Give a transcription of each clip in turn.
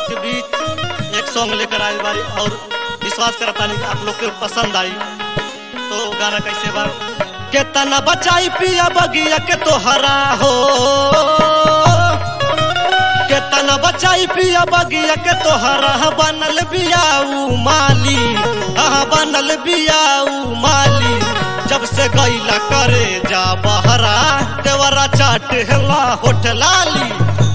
के बीच एक सॉन्ग लेकर आई बारी और विश्वास करता नहीं कि आप लोग के पसंद आई तो गाना कैसे बा केतना बचाई पिया बगिया के तोहरा हो केतना बचाई पिया बगिया के तोहरा बनल बियाऊ माली हाँ बनल बियाऊ माली जब से गईला करे जा बहरा देवरा चाट हेला होठ लाली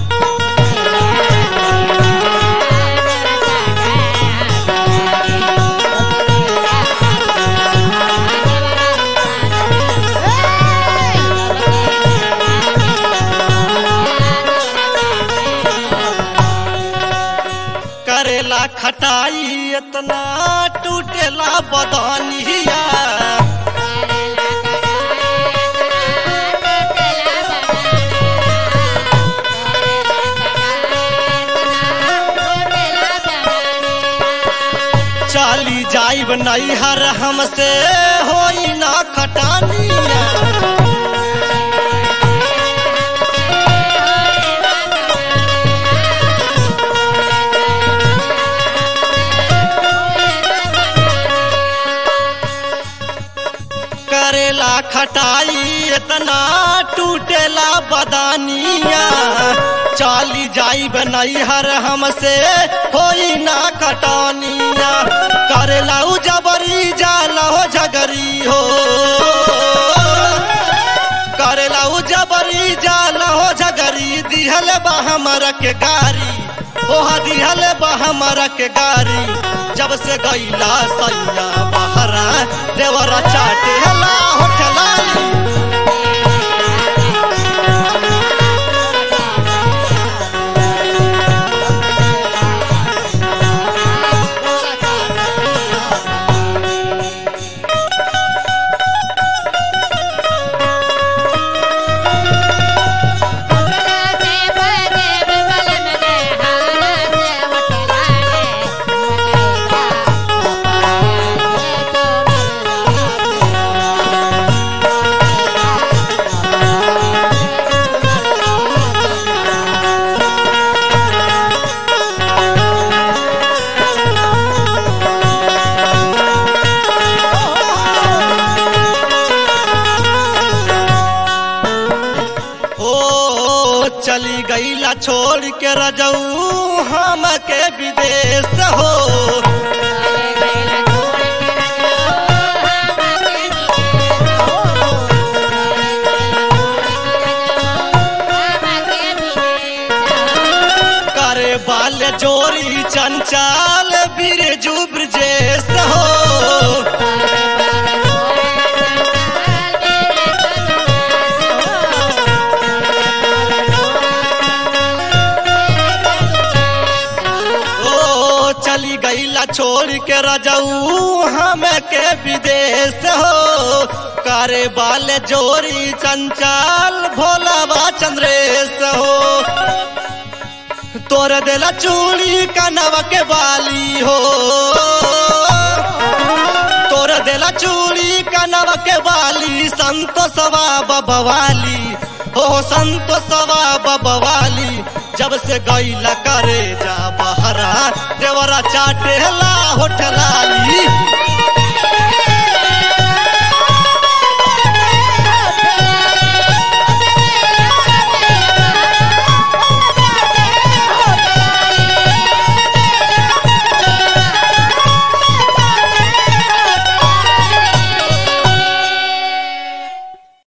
करेला खटाई इतना टूटेला बदनिया चाली जाइब नैहर हमसे होई ना खटानिया करेला खटाई इतना टूटेला बदानिया चाली जाइब नैहर हमसे होई ना खटानिया करेला उ जबरी जाला हो झगरी हो करेला उ जबरी जाला हो झगरी दिहल बा हमरा के गारी ओहा दिहल बा हमरा के गारी जब से गईला सैया बहरा देवरा चाटे हला होठलाली ओ चली गईला छोड़ के रजऊ हम के विदेश हो करे बाल जोरी चंचल बिरजू ब्रजेश हो ओ चली गईला छोड़ के रजऊ हम के विदेश हो करे बाल जोरी चंचल भोलावा चंद्रेश हो तोर देला चूड़ी कनवा के बाली हो तोर देला चूड़ी कनवा के बाली संतोषवा बबवाली हो संतोषवा बबवाली जब से गईला करे जा बहरा देवरा चाटे ला होठलाली